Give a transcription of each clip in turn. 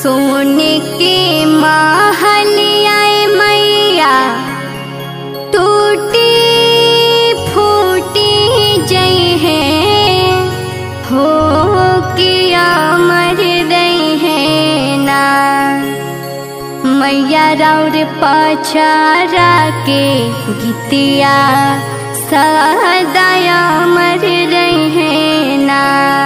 सोने के महलिया मैया टूटी फूटी जई है हो किया मर रही है ना मैया राउर पछारा के गीतिया सदाया मर रही है ना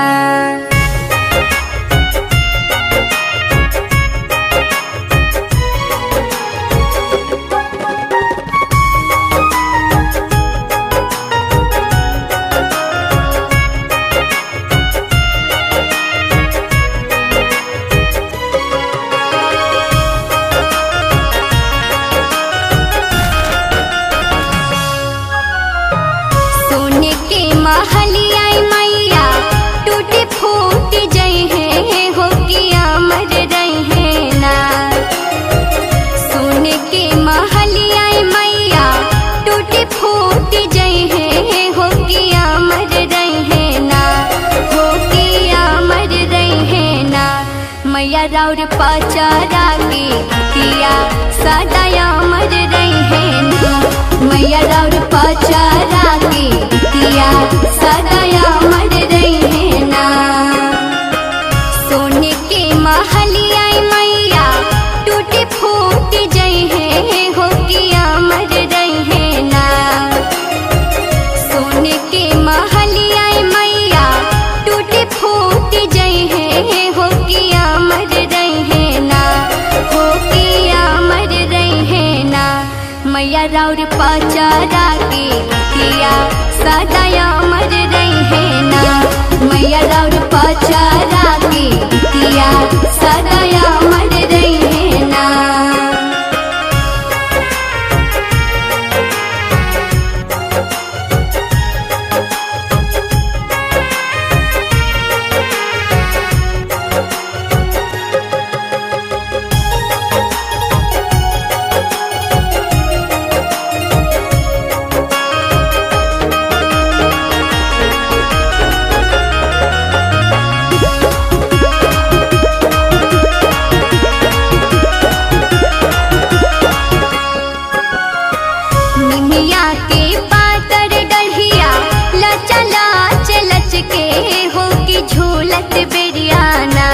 सोने के महलिया मैया टूटी फूट जई है हो किया मर रही है ना सोने के महलिया मैया टूटी फूट जई है हो किया मर रही है ना हो किया मर रही है ना मैया राउर पचारा के किया सदाया मर रही है ना मैया राउर पचारा के किया सदाया मर रही है ना सोने के महलिया मैया टूटी फूट जई है हो किया मर रही है ना सोने के महलिया मैया टूटी फूट जई है हो किया मर रही है ना हो किया मर रही है ना मैया राउर पचारा के किया सदाया मर रही है ना मैया राउर पचारा के किया सदाया मर रही है ना निमिया के पातर डढ़िया लचा लाच लच के हो की झूलत बेरियाना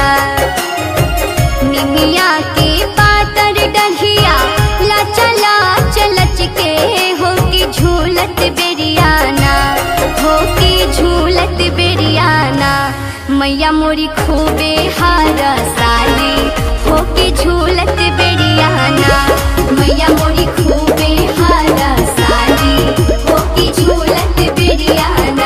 निमिया के पातर डढ़िया लचा लाच लच के हो की झूलत बेरियाना हो की झूलत बेरियाना मैया मोरी खूबे हार साली हो की झूलत बेरियाना मैया मोरी खूबे हार साली हो की झूलत बेरियाना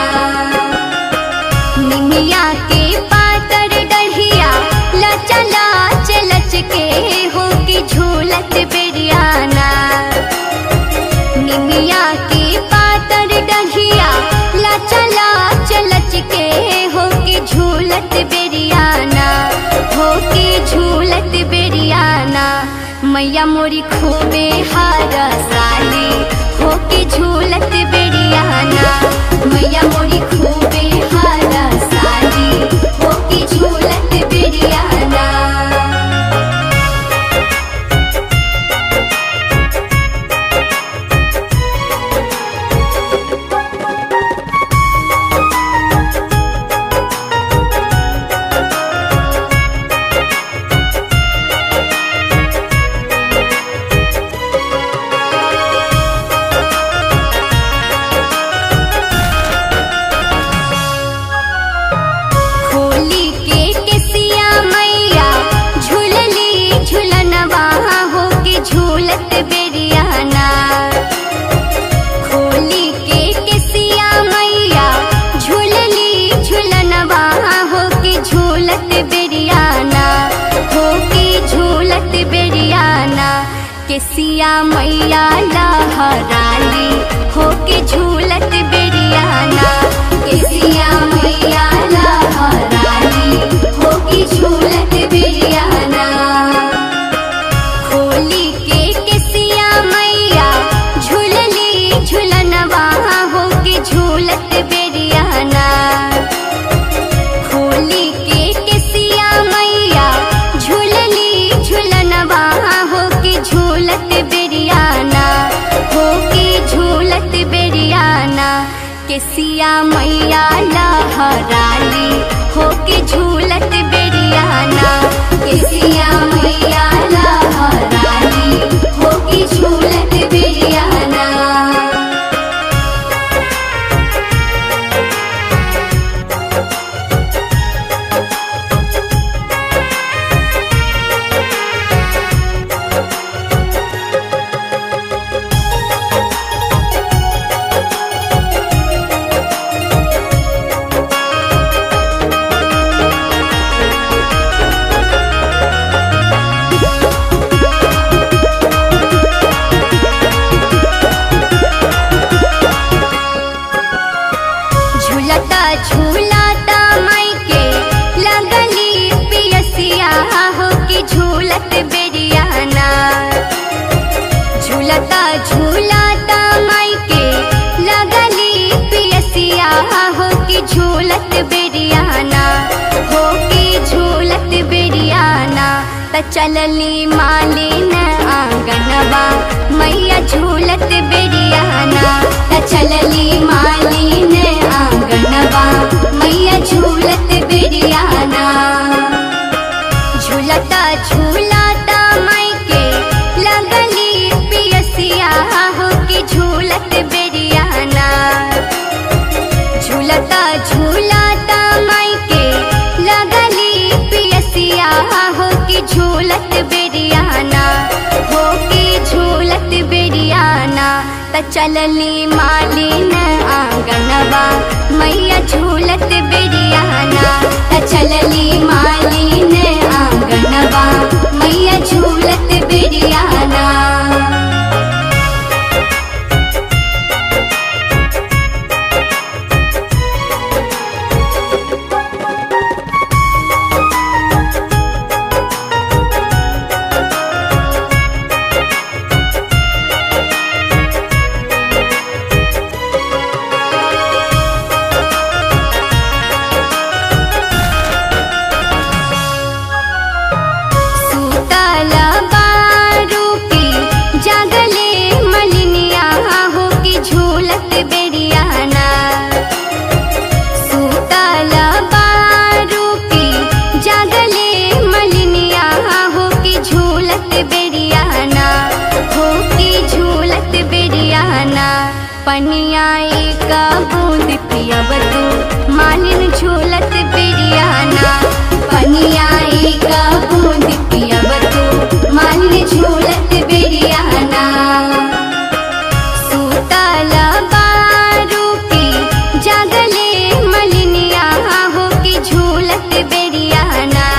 निमिया के पातर डढ़िया लचा लाच लच के हो की झूलत बेरियाना निमिया के पातर डढ़िया लचा लाच लच के हो की झूलत बेरियाना हो की झूलत बेरियाना मैया मोरी खूबे हार साली हो की झूलत बेरियाना मैया मोरी खूबे हार साली हो की झूलत बेरियाना होली के केसिया मैया झूलली झूलनवा हो के झूलत बेरियाना होली के केसिया मैया झूलली झूलनवा हो के झूलत बेरियाना हो के झूलत बेरियाना केसिया मैया लहराली हो के झूलत बेरियाना केसिया मैया लहराली हो के झूलत बेरियाना होली के केसिया मैया झूलली झूलनवा हो के झूलत बेरियाना होली के केसिया मैया झूलली केसिया मैया लहराली होके झूलत बेरियाना केसिया मैया लहराली होके झूलत बेरियाना झूलता झूलता माई के लगली पियसिया हो के झूलत बेरियाना झूलता झूलता माई के लगली पियसिया हो के झूलत बेरियाना हो के झूलत बेरियाना त चलली मालिन आंगनबा मैया झूलत बेरियाना त चलली मालिन आंगनबा मैया झूलत बेरियाना झूलता झूलता माई के लगली पियसिया हो के झूलत बेरियाना झूलता झूलता माई के लगली पियसिया हो के झूलत बेरियाना हो के झूलत बेरियाना त चलली मालिन आंगनबा मैया झूलत बेरियाना त चलली मालिन आंगनबा मैया झूलत बेरियाना सूतल बारू की जगले मलिनिया हो की झूलत बेरियाना सूतल बारू की जगले मलिनिया हो की झूलत बेरियाना हो की झूलत बेरियाना पनिया एक बूंद पियब तू मालिन झूलत बेरियाना पनिया एक बूंद पियब तू मालिन झूलत बेरियाना सूतल बारू की जगले मलिनिया हो की झूलत बेरियाना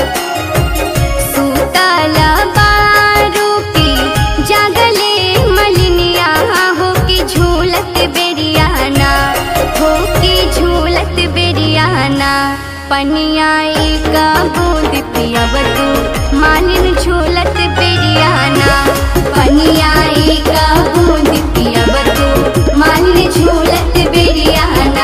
सूतल बारू की जगले मलिनिया हो की झूलत बेरियाना हो की झूलत बेरियाना पनिया एक बूंद पियब तू मालिन झूलत बेरियाना पनिया एक बूंद पियब तू मालिन झूलत बेरियाना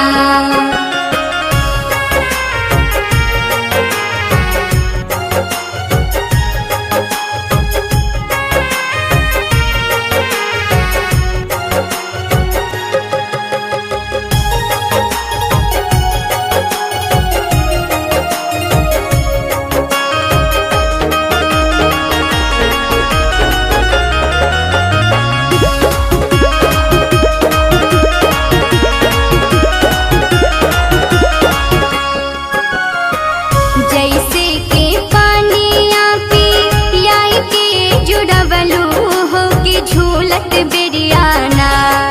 जैसे के पानिया पी याई के जुड़वलू हो के झूलत बेरियाना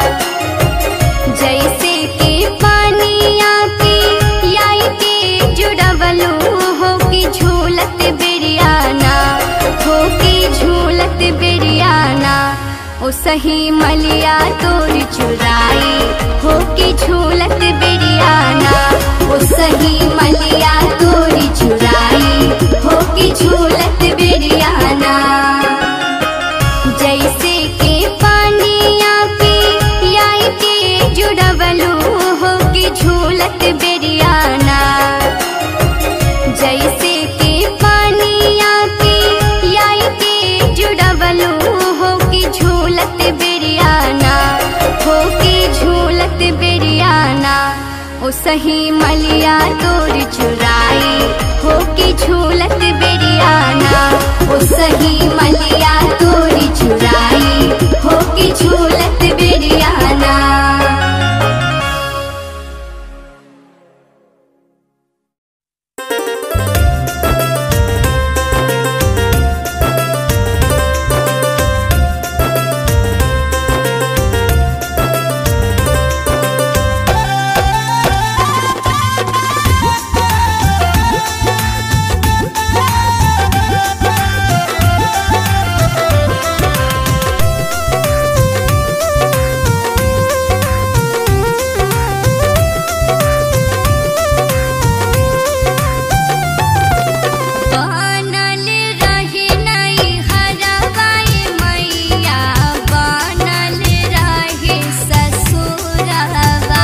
जैसे के पानिया पी याई के जुड़वलू हो के झूलत बेरियाना हो के झूलत बेरियाना ओ सही मलिया तोर चुराई हो के झूलत बेरियाना ओ सही मलिया तोरी चुराई हो के झूलत बेरियाना जैसे के पानिया पी याई के जुड़वलू हो के झूलत बेरियाना जैसे के पानिया पी याई के जुड़वलू हो के झूलत बेरियाना हो के झूलत बेरियाना सही मलिया तोर चुराई हो के झूलत बेरियाना ओ सही मलिया तोर चुराई हो के झूलत बेरियाना बनल रहे नई हरवाई मैया बनल रहे ससुरवा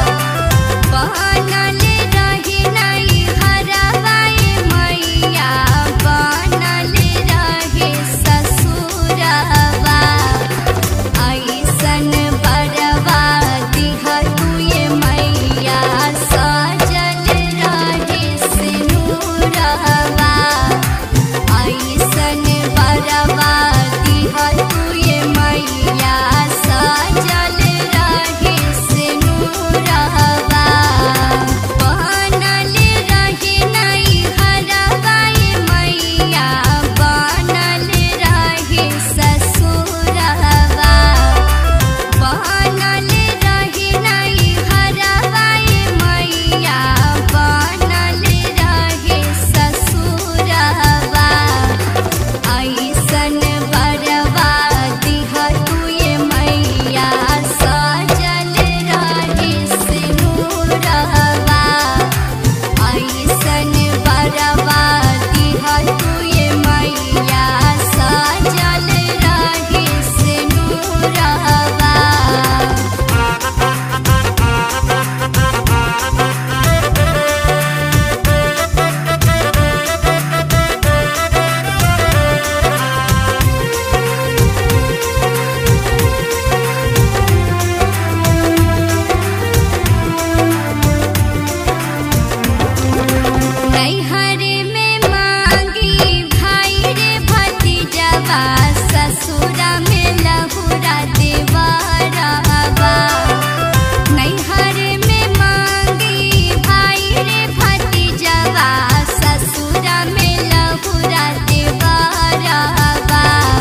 बनल रहे नई हरवाई मैया बनल रहे ससुरवा ऐसन बरवा दिह तुए मैया सजल रहे सिनुरवा ऐसन बरवा दिह तुए मैया सजल रहे सिनुरवा बनल रहे नई हरवाई मैया बनल रहे ससुरवा बनल रहे नई हरवाई मैया बनल रहे ससुरवा ऐसन बरवा दिह तुए मैया सजल रहे सिनुरवा ऐसन बरवा दिह तुए मैया सजल रहे सिनुरवा नैहर में मांगी भाई रे भतीजवा ससुरा में लहुरा देवरवा नैहर में मांगी भाई रे भतीजवा ससुरा में लहुरा देवरवा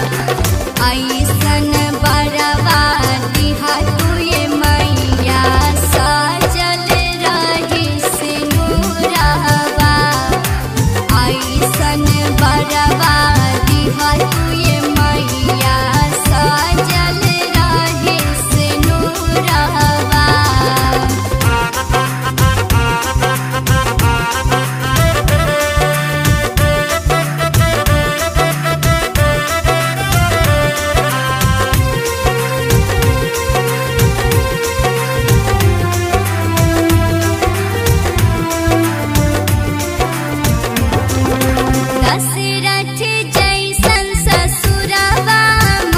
ऐसन बरवा दिहा तुए मैया सजल रहे सिनुरवा ऐसन बरवा दिहा तुए मैया सजल रहे सिनुरवा दशरथ जैसन ससुरवा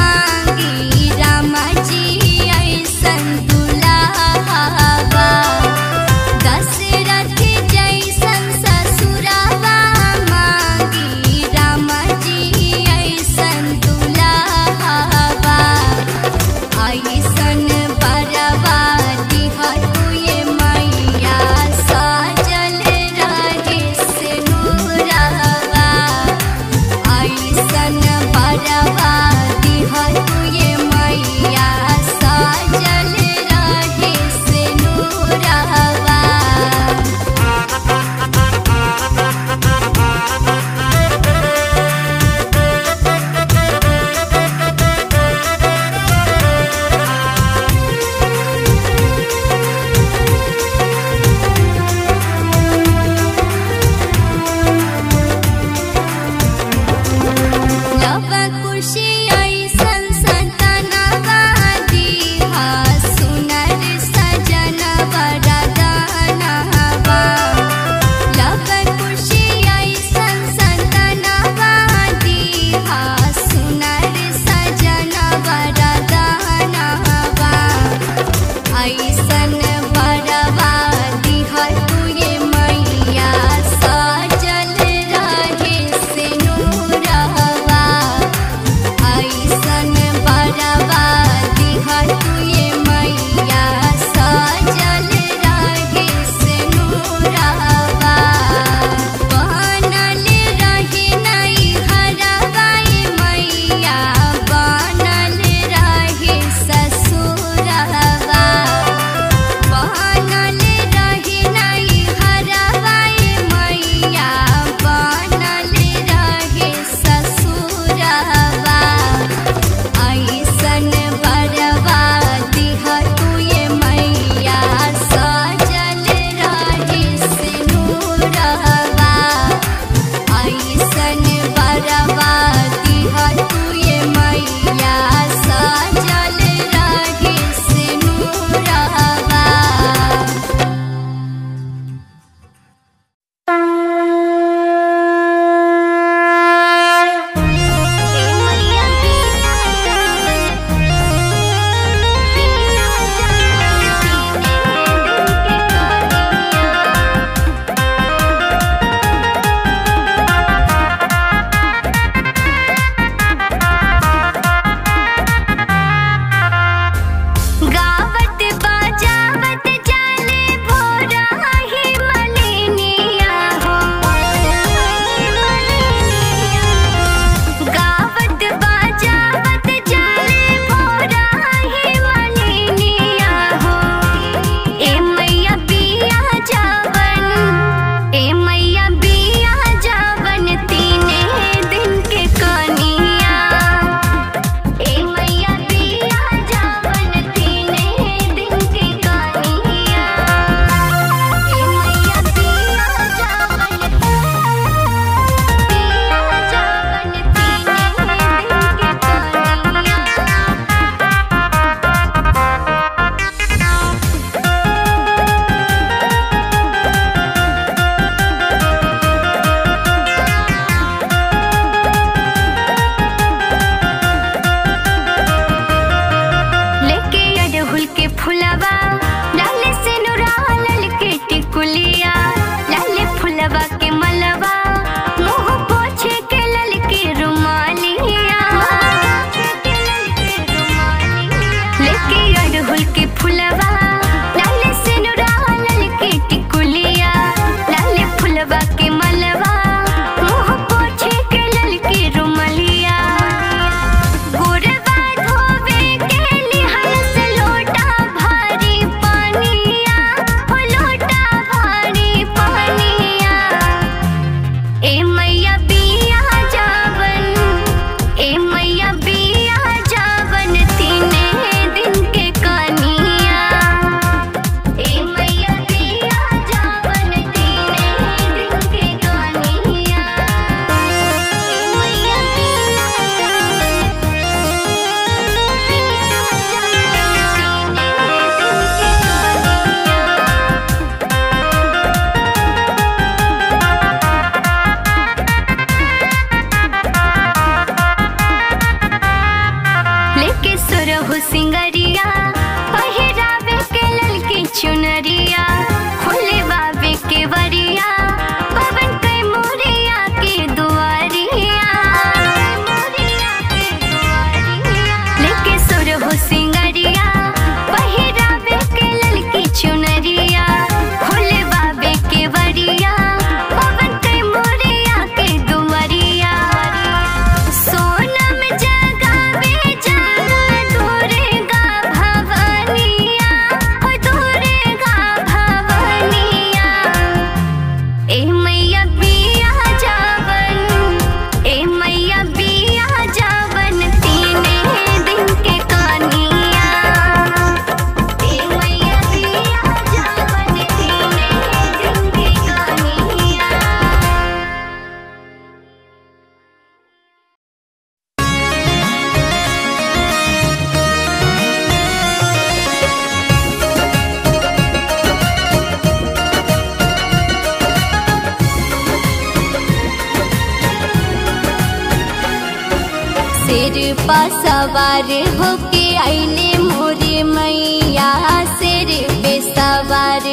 सिर पर सवार होके आइले मोरे मैया सिर पे सवार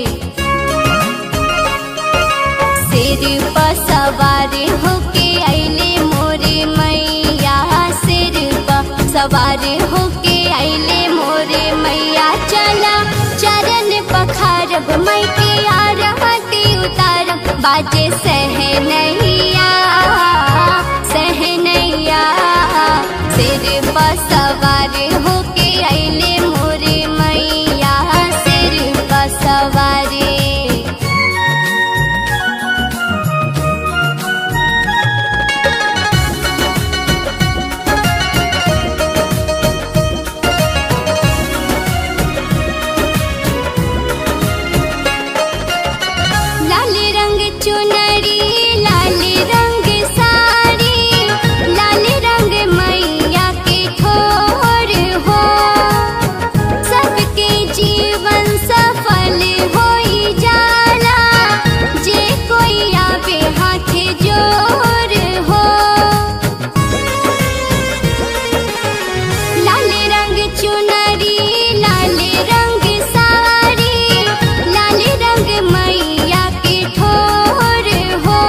सिर पर सवार होके आइले मोरे मैया सिर पर सवार होके आइले मोरे मैया चला चरण पखारब मई के आरती उतारब बाजे सहनैया सहनैया सिर पर सवार होके आइले मोरे मैया सिर पर सवारी लाल रंग चुनरी लाल रंग साड़ी लाल रंग मैया के ठोर हो सबके जीवन सफल होई जाला जे कोई आवे हाथ जोर हो लाल रंग चुनरी लाल रंग साड़ी लाल रंग मैया के ठोर हो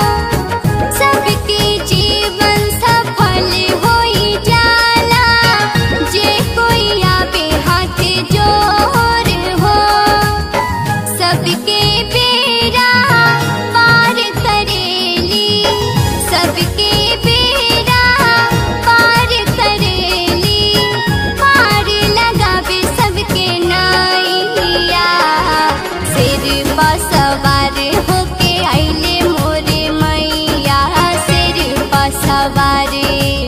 सबके जीवन सफल होई जाला जे कोई आवे हाथ जोर हो सबके बेरा पार करेली सबके बेरा पार करेली पार लगावे सबके नैया सिर पर सवार होके आइले मोरे मैया सिर पर सवारी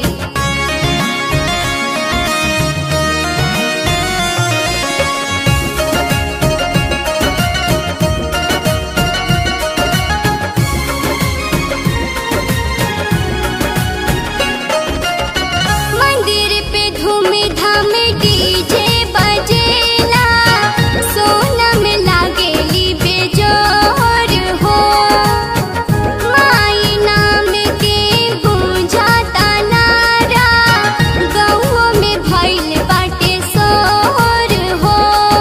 मंदिर पे धूम धाम डीजे बजेला सोनम लागेली बेजोर हो माई नाम के गूंजाता नारा गौओ में भइल बाटे सोर हो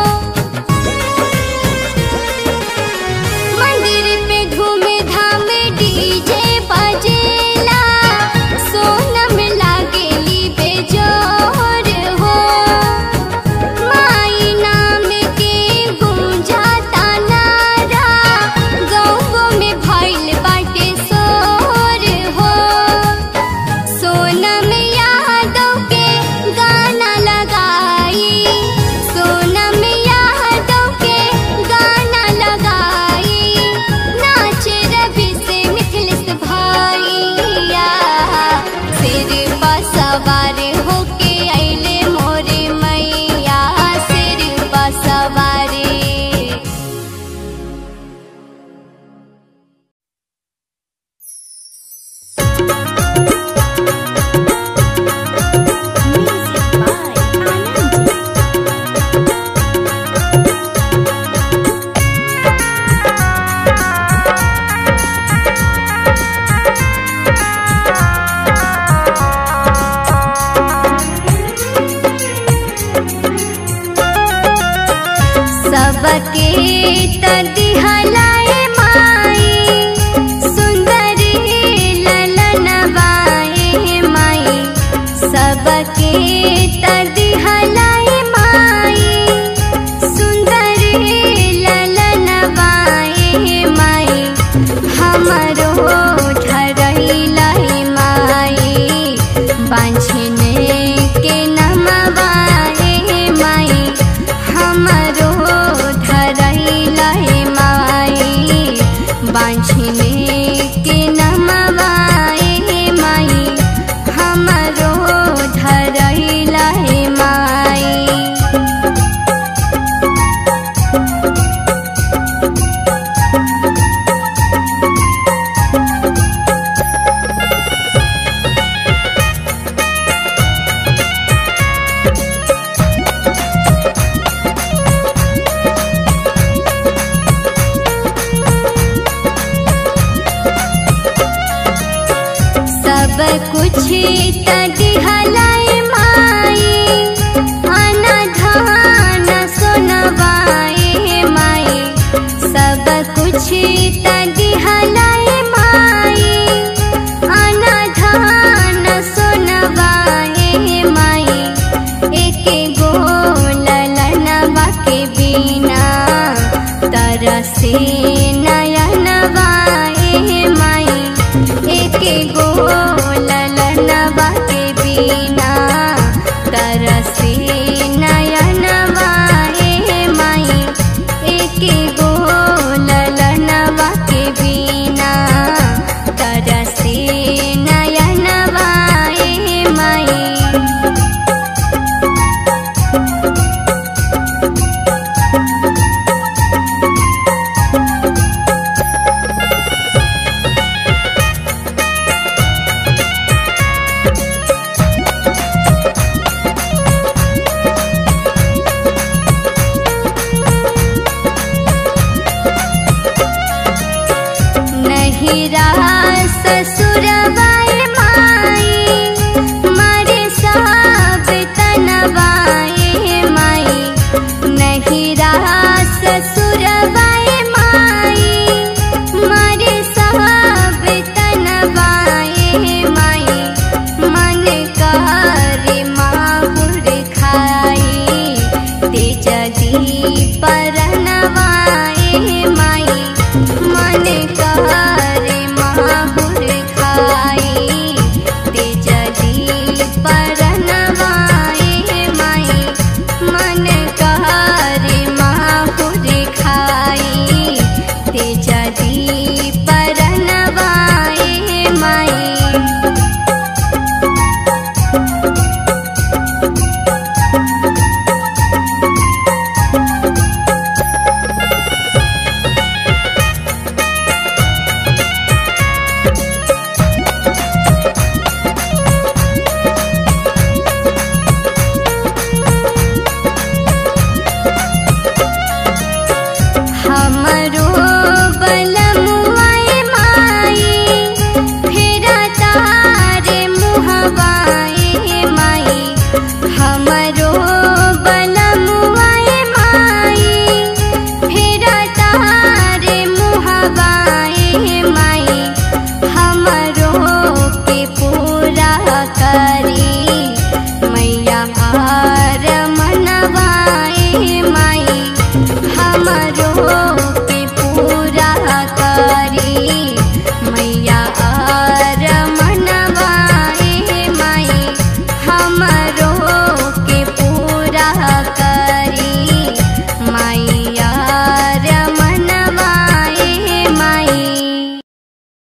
मंदिर पे धूम धाम डीजे बजेला सोनम लागेली बेजोर हो माई नाम के गूंजाता नारा गौओ में भइल बाटे सोर हो सोनम यादव के गाना लगाई सोनम यादव के गाना लगाई नाच रवि से मिथिलिस भाइया सिर पर सवार होके आइले मोरे मैया सिर पर सवारी सबके तदिहलाए माई सुंदर ललनवाए माई सबके तदिहलाए माई सुंदर ललनवाए माई हमरो ठरैलाई माई बांझने के नमवाए माई हमरो धर कुछ तदिहलाई माई आना धान सोनवाए माई सब कुछ तदिहलाई माई आना धान सोनवाए माई एक गो ललनवा के बिना तरसे नयनवाए माई एक गो